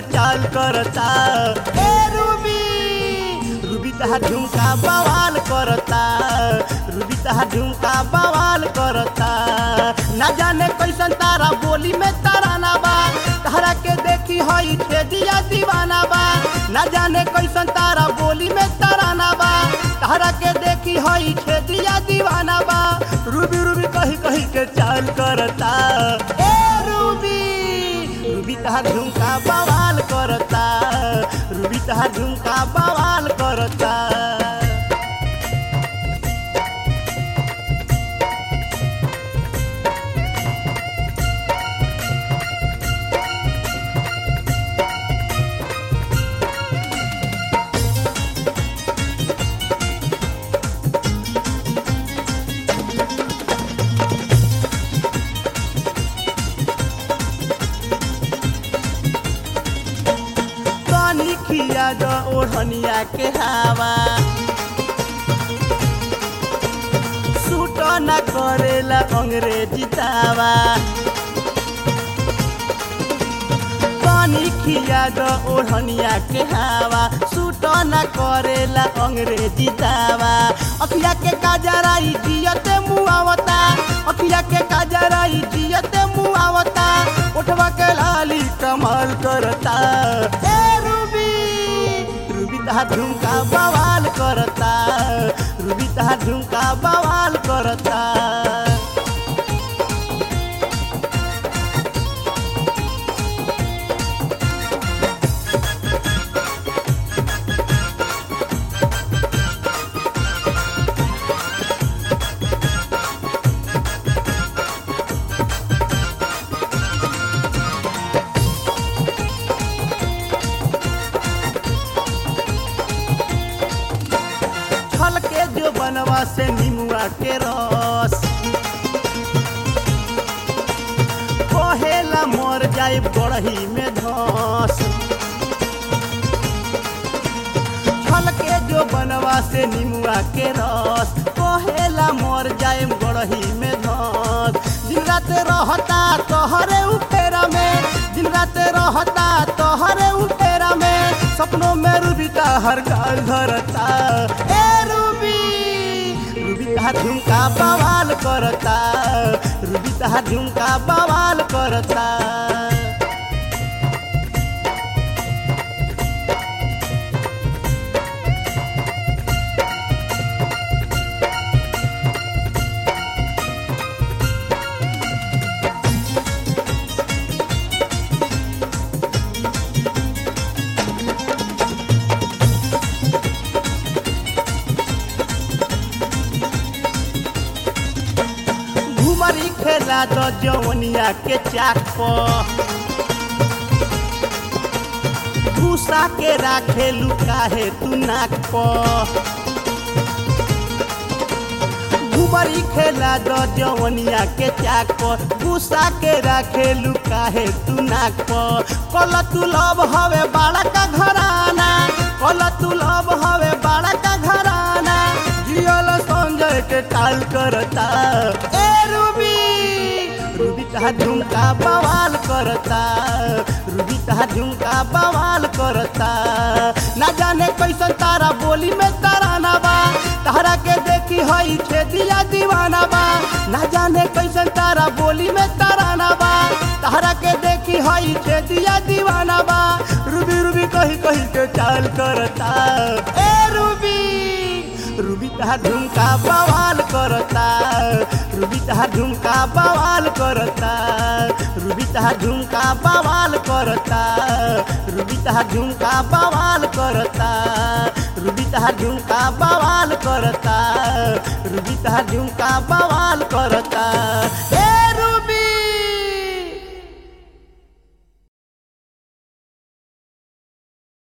चाल करता ए Ruby Ruby तहा झुमका बवाल करता रूबी तहा झुमका बवाल करता ना जाने कैसन तारा बोली में तराना बा तारा के देखी हई ठेदिया दीवाना बा ना जाने कैसन तारा बोली में तराना बा तारा के देखी हई ठेदिया दीवाना बा रूबी रूबी कही कही के चाल करता ए रूबी रूबी तहार झुमका बवाल करता रूबी तहार झुमका बवाल करता पानी खिया द ओढ़निया के हवा सूट न करेला अंग्रेजी दावा पानी खिया द ओढ़निया के हवा सूट न करेला अंग्रेजी दावा अखिया के काजराई जियते मुआवता अखिया के काजराई जियते मुआवता उठवा के लाली कमाल करता ए रूबी रूबी तहा झुमका बवाल करता रूबी तहा झुमका बवाल करता छल के जो बनवा से निमुआ के रस कहेला मर जाए बड़ही में धस छल के जो बनवा से निमुआ के रस कहेला मर जाए बड़ही में धस दिन रात रहता तोहरे उपेरा में दिन रात रहता तोहरे उपेरा में सपनों में रूबी का हर गाल धरता ए रूबी रूबी का झुमका बवाल करता रूबी का झुमका बवाल करता घुमरी खेला द जवनिया के चाक पर भूसा के राखे लुकाहे तू नाक पर घुमरी खेला द जवनिया के चाक पर भूसा के राखे लुकाहे तू नाक पर कल तू लब हवे बाड़ा का घराना कल तू लब हवे बाड़ा का घराना जियल संजय के टाल करता ए रूबी रूबी का झुमका बवाल करता रूबी का झुमका बवाल करता ना जाने कैसन तारा बोली में तराना बा तारा के देखी हई खेदिया दीवाना बा ना जाने कैसन तारा बोली में तराना बा तारा के देखी हई खेदिया दीवाना बा रूबी रूबी कही कही के चाल करता ए रूबी रूबी तहा झुमका बवाल करता रूबी तहा झुमका बवाल करता रूबी तहा झुमका बवाल करता रूबी तहा झुमका बवाल करता रूबी तहा झुमका बवाल करता रूबी तहा झुमका बवाल